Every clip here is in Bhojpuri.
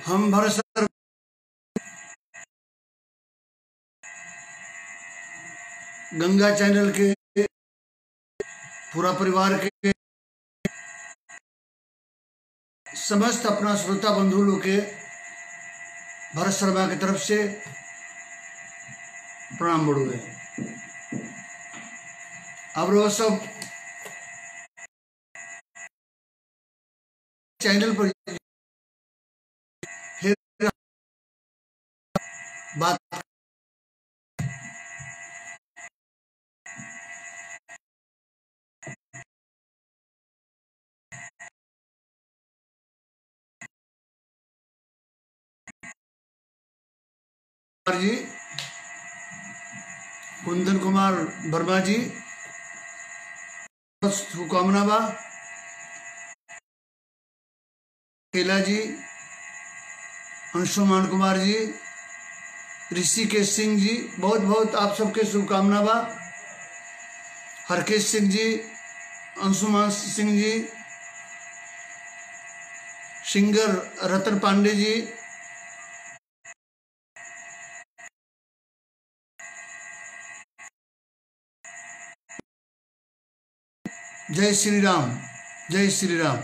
हम भरत सर गंगा चैनल के पूरा परिवार के समस्त अपना श्रोता बंधु लोग के भरत शर्मा की तरफ से प्रणाम बड़ुए अब वो सब चैनल पर फिर बात कुमार जी कुंदन कुमार वर्मा जी शुभकामना बा केला जी अंशुमान कुमार जी ऋषिकेश सिंह जी बहुत बहुत आप सबके शुभकामना बा हरकेश सिंह जी अंशुमान सिंह जी सिंगर रतन पांडे जी जय श्री राम जय श्री राम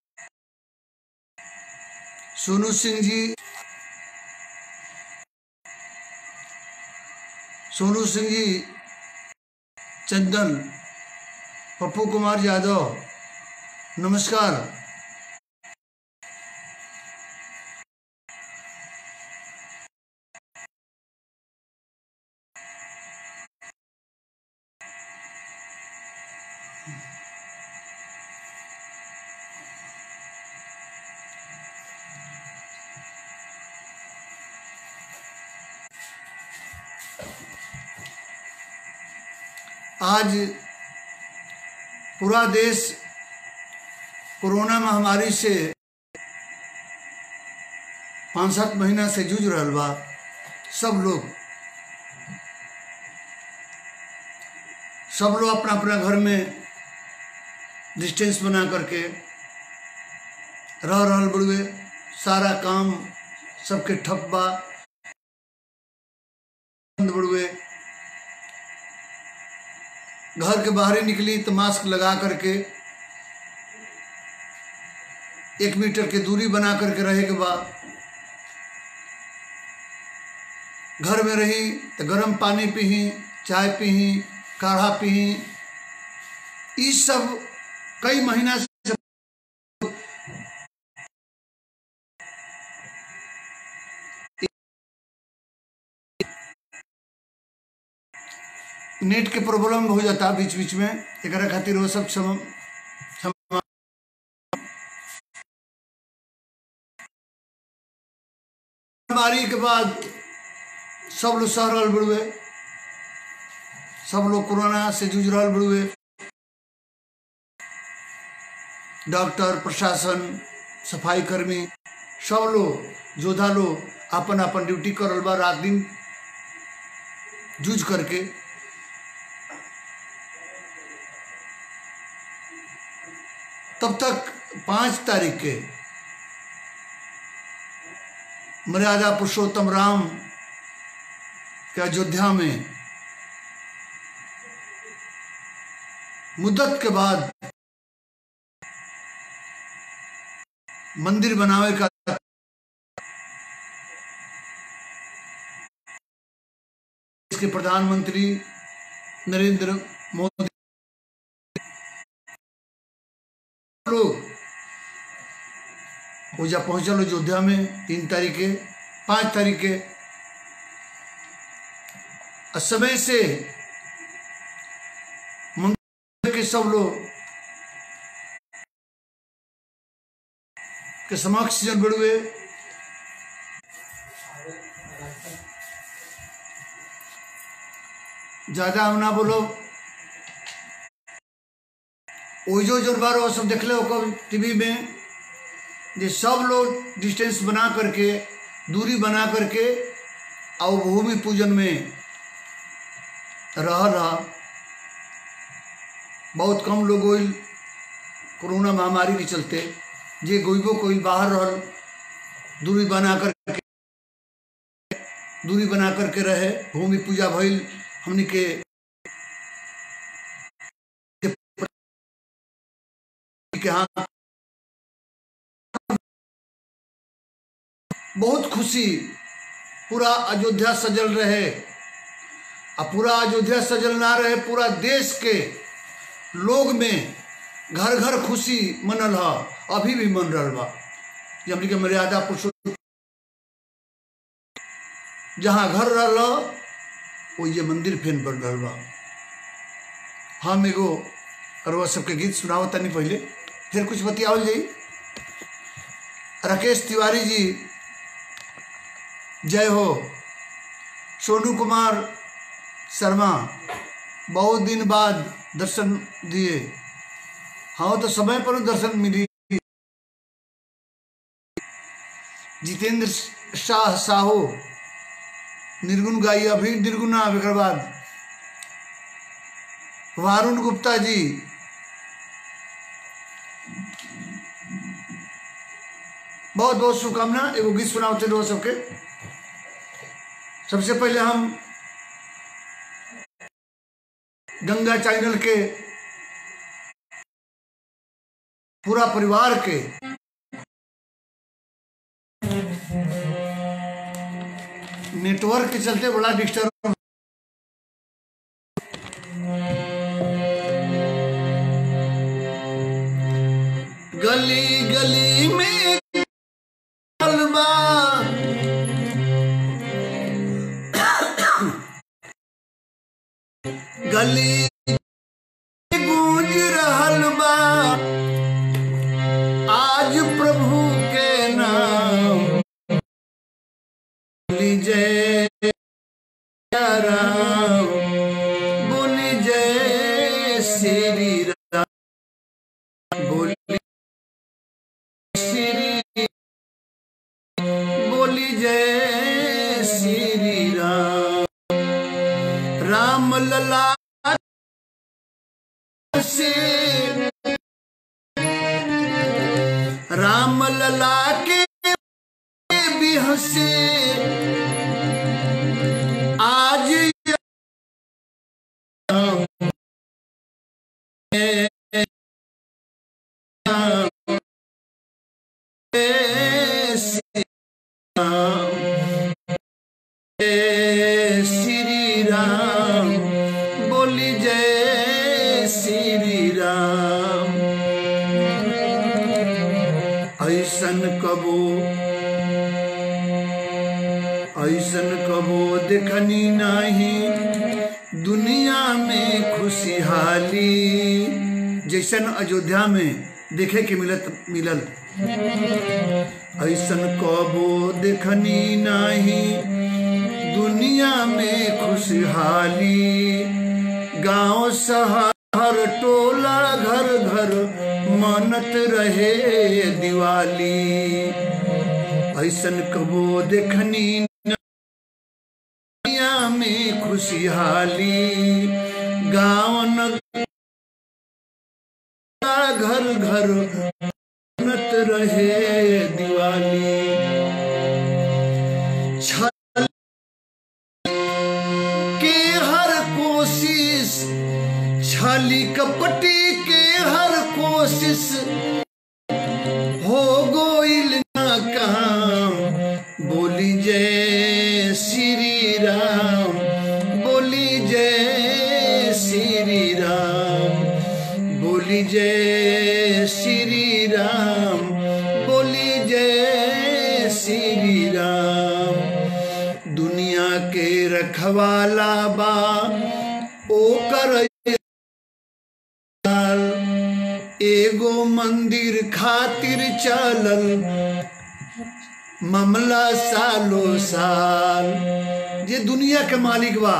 सोनू सिंह जी सोनू सिंह जी चंदन पप्पू कुमार यादव नमस्कार आज पूरा देश कोरोना महामारी से पाँच सात महीना से जूझ रहा बा सब लोग सब लोग अपना अपना घर में डिस्टेंस बना करके रह रहल बड़ुए सारा काम सबके ठप बा बंद बड़ुए घर के बाहर ही निकली तो मास्क लगा करके एक मीटर की दूरी बना करके रहे के बाद घर में रही तो गर्म पानी पी चाय पी काढ़ा पी ये सब कई महीना से नेट के प्रॉब्लम हो जाता बीच बीच में एक खातिर वो सब सम, सम बीमारी के बाद सब लोग सह रहा बड़ुए सब लोग कोरोना से जूझ रहा बड़ुए डॉक्टर प्रशासन सफाई कर्मी सब लोग योद्धा लोग अपन अपन ड्यूटी कर बा रात दिन जूझ करके तब तक पांच तारीख के मर्यादा पुरुषोत्तम राम के अयोध्या में मुद्दत के बाद मंदिर बनावे का इसके प्रधानमंत्री नरेंद्र मोदी लोग पूजा पहुंचल अयोध्या में तीन तारीख के पांच तारीख के समय से मंदिर के सब लोग के समक्ष जन बड़ुए ज्यादा हम ना बोलो ओजो जोर बार वो सब देख लो टीवी में जे सब लोग डिस्टेंस बना करके दूरी बना करके और भूमि पूजन में रह रहा बहुत कम लोग होइल कोरोना महामारी के चलते जे गोइबो कोइल बाहर रहल दूरी बना करके दूरी बना करके रहे भूमि पूजा भइल हमनी के के यहाँ बहुत खुशी पूरा अयोध्या सजल रहे आ पूरा अयोध्या सजल ना रहे पूरा देश के लोग में घर घर खुशी मनल ह अभी भी मन रहल बा जे हमनी के मर्यादा पुरुषोत्तम जहाँ घर रहल वो ये मंदिर फेन बन रहल बा हम एगो अरवा सबके गीत सुनाओ तनी पहले फिर कुछ बतियावल जाई राकेश तिवारी जी जय हो सोनू कुमार शर्मा बहुत दिन बाद दर्शन दिए हाँ तो समय पर दर्शन मिली जितेंद्र शाह साहू निर्गुण गाई अभी निर्गुण अब एक बाद वारुण गुप्ता जी बहुत बहुत शुभकामना एगो गीत सुनाते रहो सबके सबसे पहले हम गंगा चैनल के पूरा परिवार के नेटवर्क के चलते बड़ा डिस्टर्ब गली गली में हलवा गली गूंज रहल बा आज प्रभु के नाम बोली जय राम बोली जय श्री राम बोली श्री बोली जय श्री राम राम लला से राम लला के भी हंसे आज श्री राम बोली जय श्री राम ऐसन कबो ऐसन कबो देखनी नहीं दुनिया में खुशहाली जैसन अयोध्या में देखे के मिलत मिलल ऐसन कबो देखनी नहीं दुनिया में खुशहाली गांव शहर टोला घर घर मनत रहे दिवाली ऐसन कबो देखनी दुनिया में खुशहाली गांव नगर घर घर मनत रहे दिवाली छल के हर कोशिश छली कपटी के हर कोशिश हो गोइल ना काम बोली जय श्री राम बोली जय श्री राम बोली जय श्री राम बोली जय श्री राम दुनिया के रखवाला बा ओ कर एगो मंदिर खातिर चलल मामला सालो साल जे दुनिया के मालिक बा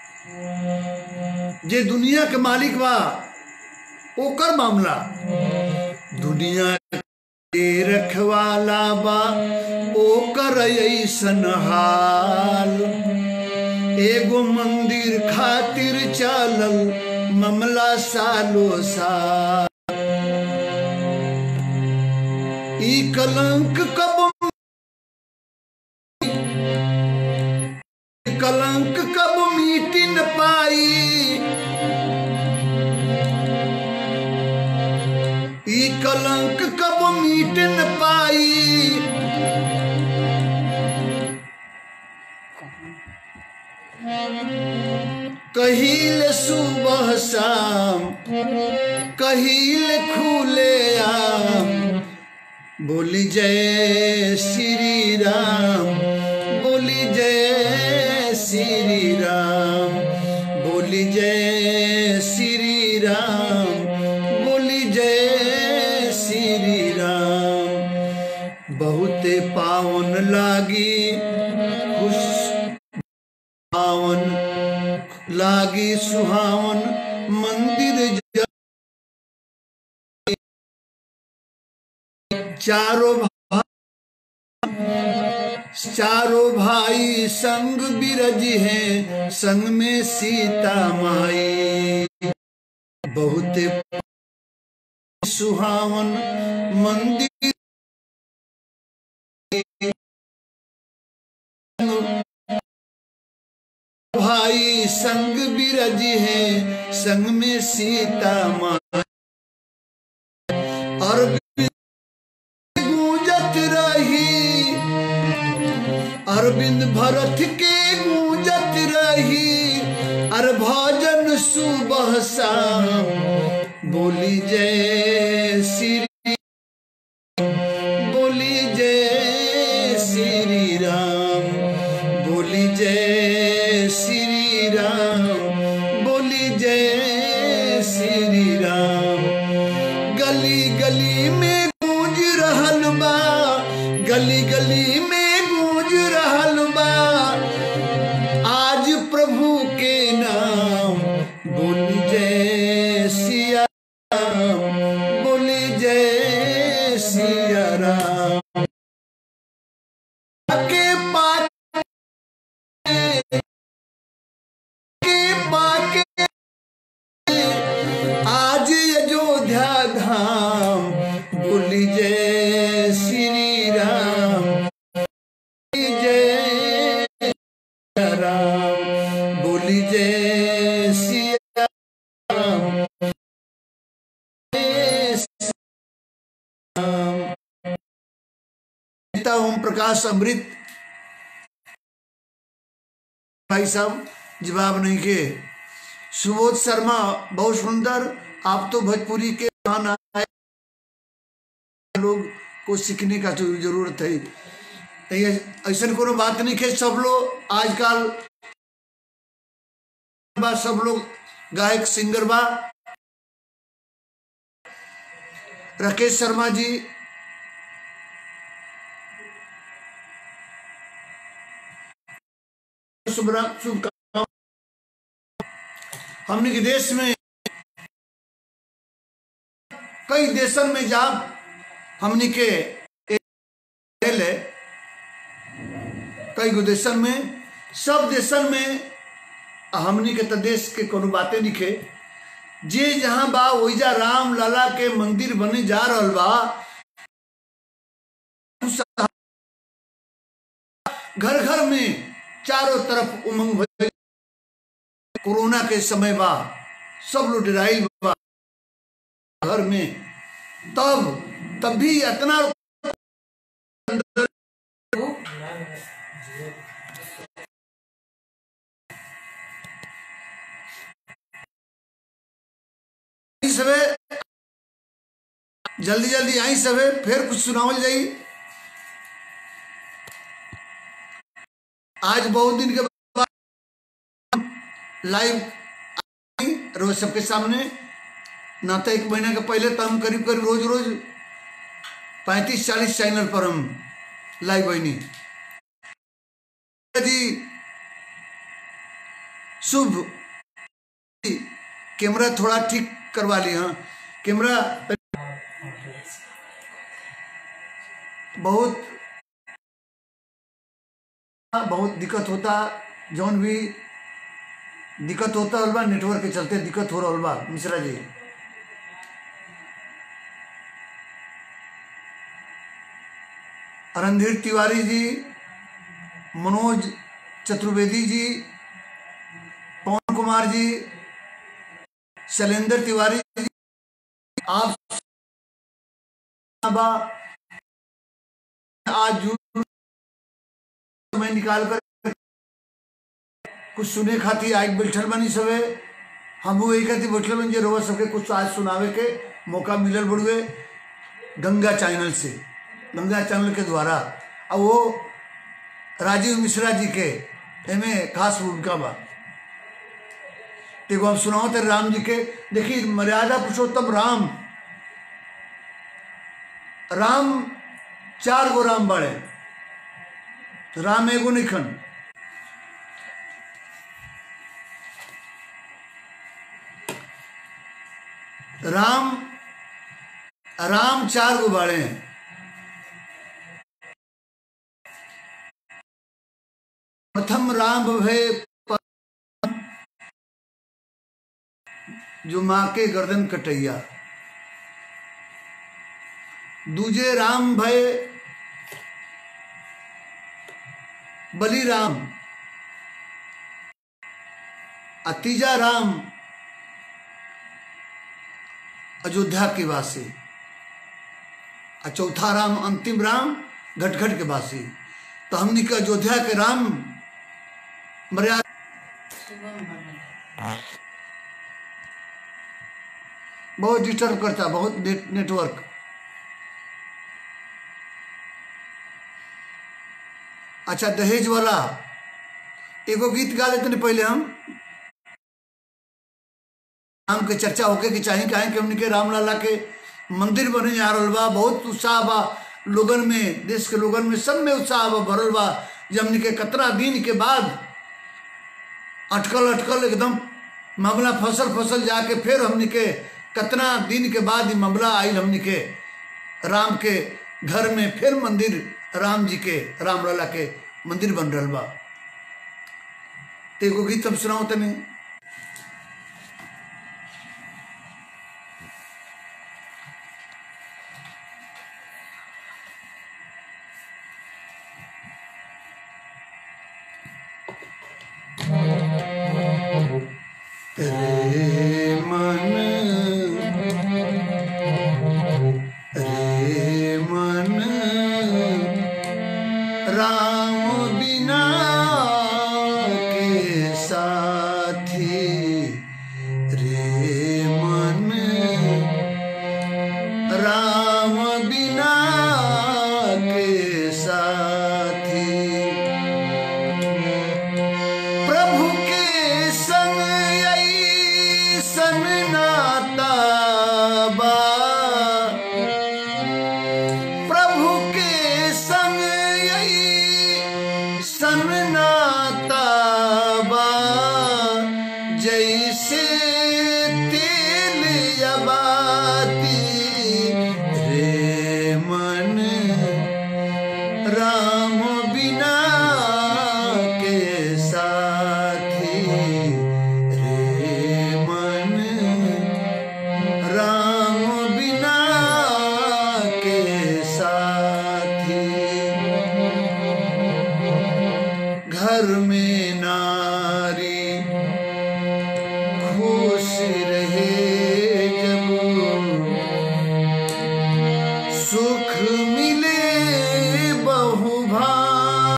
जे दुनिया के मालिक बा ओकर मामला दुनिया के रखवाला बा ओकर ऐसन हाल एगो मंदिर खातिर चलल मामला सालो साल ई कलंक कब ई कलंक कब मीट न पाई कहील सुबह शाम कहील खुले आम बोली जय श्री राम बोली जय श्री राम बोली जय श्री राम बोली जय श्री राम बहुते पावन लागी खुश पावन लागी सुहावन मंदिर ज- चारों भा- चारों भाई संग बिरज हैं संग में सीता माई बहुत सुहावन मंदिर भाई संग बिरज हैं संग में सीता माई और गूंजत रही अरविंद भरत के गूंजत रही अर भजन सुबह शाम बोली जय श्री बोली जय श्री राम बोली जय श्री राम बोली जय श्री राम गली गली में गूंज रहल बा गली गली में गूंज रहल बा आज प्रभु के नाम बोली जय सिया राम बोली जय सिया राम के पाके के पाके आज अयोध्या धाम बोली जय श्री राम बोली जय राम बोली जय सिया राम जय श्री राम नेता ओम प्रकाश अमृत भाई साहब जवाब नहीं के सुबोध शर्मा बहुत सुंदर आप तो भोजपुरी के महान आए लोग को सीखने का तो जरूरत है तो ये ऐसा कोनो बात नहीं है सब लोग आजकल बा सब लोग गायक सिंगर बा राकेश शर्मा जी शुभरा- शुभकामनाएं हमने के देश में कई देशन में जा हमने के एक है कई गो देशन में सब देशन में हमनी के तो देश के कोनो बातें निके जे जहां बा ओइजा राम लाला के मंदिर बने जा रहल बा घर घर में चारों तरफ उमंग भइल कोरोना के समय बा सब लोग डराइल बा घर में तब तब भी इतना सबे जल्दी जल्दी आई सबे फिर कुछ सुनावल जाई आज बहुत दिन के बाद लाइव रोज सबके सामने ना तो एक महीना के पहले तो हम करीब करीब रोज रोज पैंतीस चालीस चैनल पर हम लाइव बनी जी शुभ कैमरा थोड़ा ठीक करवा लिया हाँ कैमरा बहुत बहुत दिक्कत होता जौन भी दिक्कत होता हलवा नेटवर्क के चलते दिक्कत हो रहा हलवा मिश्रा जी रणधीर तिवारी जी मनोज चतुर्वेदी जी पवन कुमार जी शैलेंद्र तिवारी जी आप बा आज जून समय निकाल कर कुछ सुने खातिर आज बैठल बनी सबे हम वही खातिर बैठल बनी जे रोज सबके कुछ आज सुनावे के मौका मिलल बड़ुए गंगा चैनल से गंगा चैनल के द्वारा और वो राजीव मिश्रा जी के एमे खास भूमिका बा देखो हम सुनाओ तेरे राम जी के देखिए मर्यादा पुरुषोत्तम राम राम चार गो राम बाड़े राम एगो नहीं खन राम राम चार गो बाड़े हैं प्रथम राम भय जो माँ के गर्दन कटैया दूजे राम भय बली राम आ तीजा राम अयोध्या के वासी आ चौथा राम अंतिम राम घटघट के वासी तो हमने के अयोध्या के राम मर्यादा बहुत डिस्टर्ब करता बहुत नेट, नेटवर्क अच्छा दहेज वाला एगो गीत गा लेते हैं पहले हम राम के चर्चा होके के चाहे कहें कि हमने के रामलाला के मंदिर बने जा रहा बा बहुत उत्साह बा लोगन में देश के लोगन में सब में उत्साह बा भरल बा जब हमने के कतरा दिन के बाद अटकल अटकल एकदम मामला फसल फसल जाके फिर हमने के कतना दिन के बाद ही मामला आयल हमने के राम के घर में फिर मंदिर राम जी के राम लला के मंदिर बन रहा बा तो एगो गीत हम सुनाओ तनी रे मन रे मन राम बिना के साथी रे मन राम बिना के साथी प्रभु के संग ऐसन नाता बा प्रभु के संग ऐसन नाता बा जैसे तेल या बाती रे मन राम बिना के साथी रे मन राम बिना के साथी घर में नारी खुश रहे जब सुख